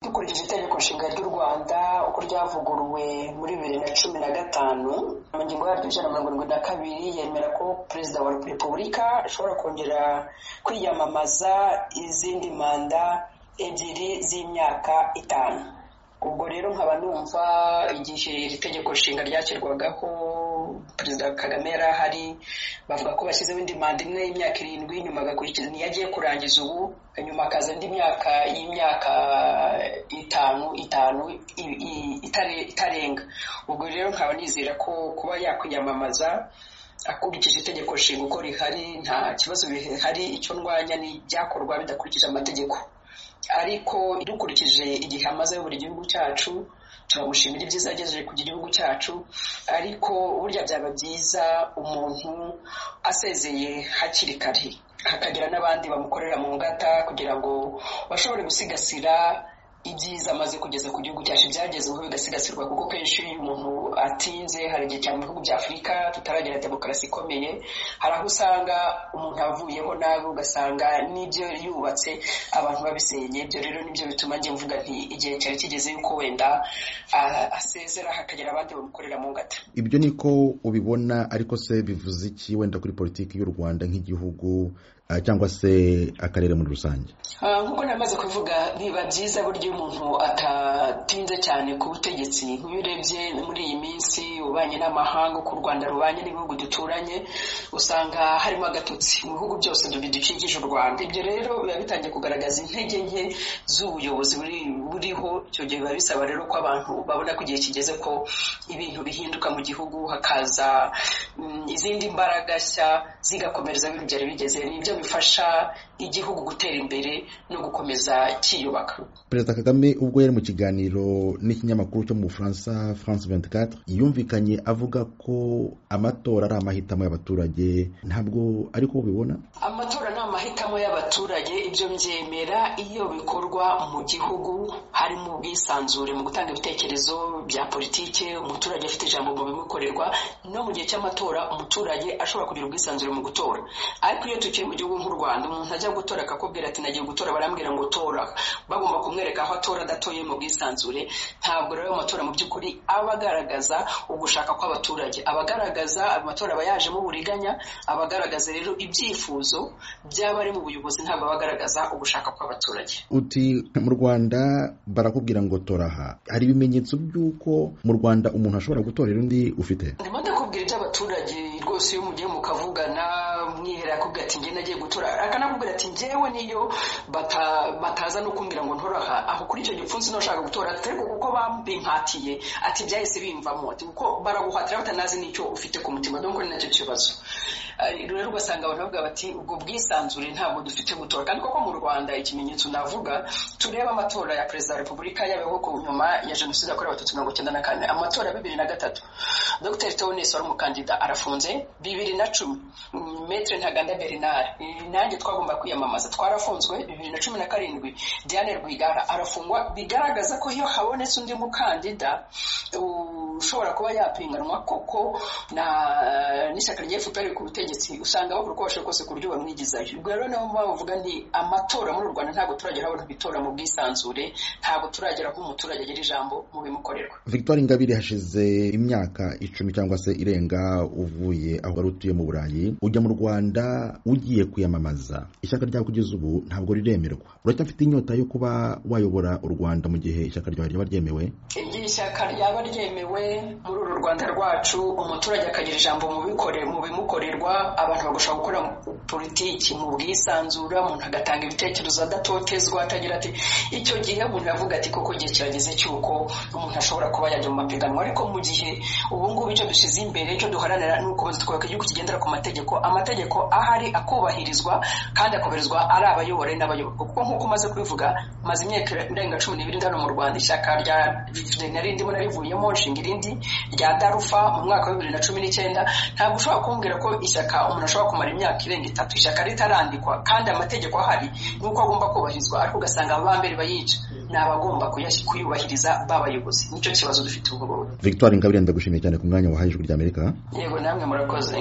dukurikije itegeko nshinga ry'u rwanda uko ryavuguruwe muri bibiri na cumi na gatanu mu ngingo yaryo ijana na mirongo irindwi na kabiri yemera ko perezida wa repubulika ashobora kongera kwiyamamaza izindi manda ebyiri z'imyaka itanu ubwo rero nkaba numva igihe iri tegeko nshinga ryashyirwagaho perezida kagame yari ahari bavuga ko bashyizeho indi manda imwe y'imyaka irindwi nyuma agakurikiza niyo agiye kurangiza ubu nyuma akaza indi myaka y'imyaka itanu itanu itarenga ubwo rero nkaba nizera ko kuba yakwiyamamaza akurikije itegeko nshinga uko rihari nta kibazo bihari icyo ndwanya ni ibyakorwa bidakurikije amategeko ariko dukurikije igihe amaze buri gihugu cyacu turamushimira ibyiza yagejeje ku gihugu cyacu ariko burya byaba byiza umuntu asezeye hakiri kare hakagira n'abandi bamukorera mu ngata kugira ngo bashobore gusigasira ibyiza amaze kugeza ku gihugu cyacu byagezeho bigasigasirwa kuko kenshi iyo umuntu atinze hari igihe cyane mu bihugu bya afurika tutaragira demokarasi ikomeye hari aho usanga umuntu avuyeho nabi ugasanga n'ibyo yubatse abantu babisenye ibyo rero nibyo bituma njye mvuga nti igihe cyari kigeze yuko wenda asezera hakagira abandi bamukorera mu ngata ibyo niko ubibona ariko se bivuze iki wenda kuri politiki y'u rwanda nk'igihugu cyangwa se akarere muri rusange nk'uko namaze kuvuga biba byiza burya umuntu atatinze cyane ku butegetsi nk'iyo urebye muri iyi minsi ubanye n'amahanga uko u rwanda rubanye n'ibihugu duturanye usanga harimo agatotsi mu bihugu byose bidukikije u rwanda ibyo rero biba bitangiye kugaragaza intege nke z'ubuyobozi buriho icyo gihe biba bisaba rero ko abantu babona ko igihe kigeze ko ibintu bihinduka mu gihugu hakaza izindi mbaraga nshya zigakomereza ibintu byari bigeze nibyo bifasha igihugu gutera imbere no gukomeza cyiyubaka perezida kagame ubwo yari mu kiganiro n'ikinyamakuru cyo mu bufaransa france 24 yumvikanye avuga ko amatora ari amahitamo y'abaturage ntabwo ariko ubibona amatora ni amahitamo y'abaturage ibyo byemera iyo bikorwa mu gihugu harimo ubwisanzure mu gutanga ibitekerezo bya politike umuturage afite ijambo mu bimukorerwa no mu gihe cy'amatora umuturage ashobora kugira ubwisanzure mu gutora ariko iyo tukiri mu gihugu nk'u rwanda umuntu ajya gutora akakubwira ati nagiye gutora barambwira ngo tora bagomba kumwereka aho atora adatoye mu bwisanzure ntabwo rero amatora mu by'ukuri aba agaragaza ugushaka kw'abaturage aba agaragaza amatora aba yajemo uburiganya aba agaragaza rero ibyifuzo by'abari mu buyobozi ntabwo aba agaragaza ugushaka kw'abaturage uti mu rwanda barakubwira ngo tora aha hari ibimenyetso by'uko mu rwanda umuntu ashobora gutorera undi ufite ndimo ndakubwira iby'abaturage rwose iyo mugiye mukavugana mwihera akubwira ati njye nagiye gutora akanakubwira ati njyewe niyo bataza no kumbwira ngo ntoraha aho kuri icyo gipfunsi ntushaka gutora ariko kuko bambimpatiye ati byahise bimvamo ati kuko baraguhatira batanazi n'icyo ufite ku mutima dore ko ari nacyo kibazo rero ugasanga abantu bavuga bati ubwo bwisanzure ntabwo dufite gutora kandi koko mu rwanda ikimenyetso navuga tureba amatora ya perezida wa repubulika yabaho ku nyuma ya jenoside yakorewe abatutsi mirongo icyenda na kane amatora ya bibiri na gatatu dr tewonesi wari umukandida arafunze bibiri na cumi metre ntaganda bernard nanjye twagomba kwiyamamaza twarafunzwe bibiri na cumi na karindwi diane rwigara arafungwa bigaragaza ko iyo habonetse undi mukandida ushobora kuba yapinganwa koko na n'ishyaka rya fpr ku butegetsi usanga bakora uko bashoboye kose ku buryo bamwigizayo ubwo rero nabo bavuga nti amatora muri u rwanda ntabwo turagera abantu bitora mu bwisanzure ntabwo turagera ko umuturage agira ijambo mu bimukorerwa victoire ingabire hashize imyaka icumi cyangwa se irenga uvuye aho wari utuye mu burayi ujya mu rwanda ugiye kwiyamamaza ishyaka ryawe kugeza ubu ntabwo riremerwa uracyafite inyota yo kuba wayobora u rwanda mu gihe ishyaka ryawe ryaba ryemewe igihe ishyaka ryaba ryemewe muri uru rwanda rwacu umuturage akagira ijambo mu bikore mu bimukorerwa abantu bagashobora gukora politiki mu bwisanzura umuntu agatanga ibitekerezo adatotezwa atagira ati icyo gihe umuntu avuga ati koko igihe kirageze cy'uko umuntu ashobora kuba yajya mu mapiganwa ariko mu gihe ubu ngubu icyo dushyize imbere icyo duharanira ni ugukomeza twubaka igihugu kigendera ku mategeko amategeko ahari akubahirizwa kandi akubahirizwa ari abayobora n'abayoborwa kuko nk'uko umaze kubivuga maze imyaka irenga cumi n'ibiri ndano mu rwanda ishyaka rya narindimo narivuyemo nshinga irindi rya darufa mu mwaka wa bibiri na cumi n'icyenda ntabwo ushobora kumbwira ko ishyaka umuntu ashobora kumara imyaka irenga itatu ishyaka ritarandikwa kandi amategeko ahari ni uko agomba kubahirizwa ariko ugasanga aba mbere bayica ni abagomba kuyubahiriza b'abayobozi nicyo kibazo dufite ubu ngubu victoire ingabire ndagushimiye cyane ku mwanya wahaye ijwi ry'amerika yego namwe murakoze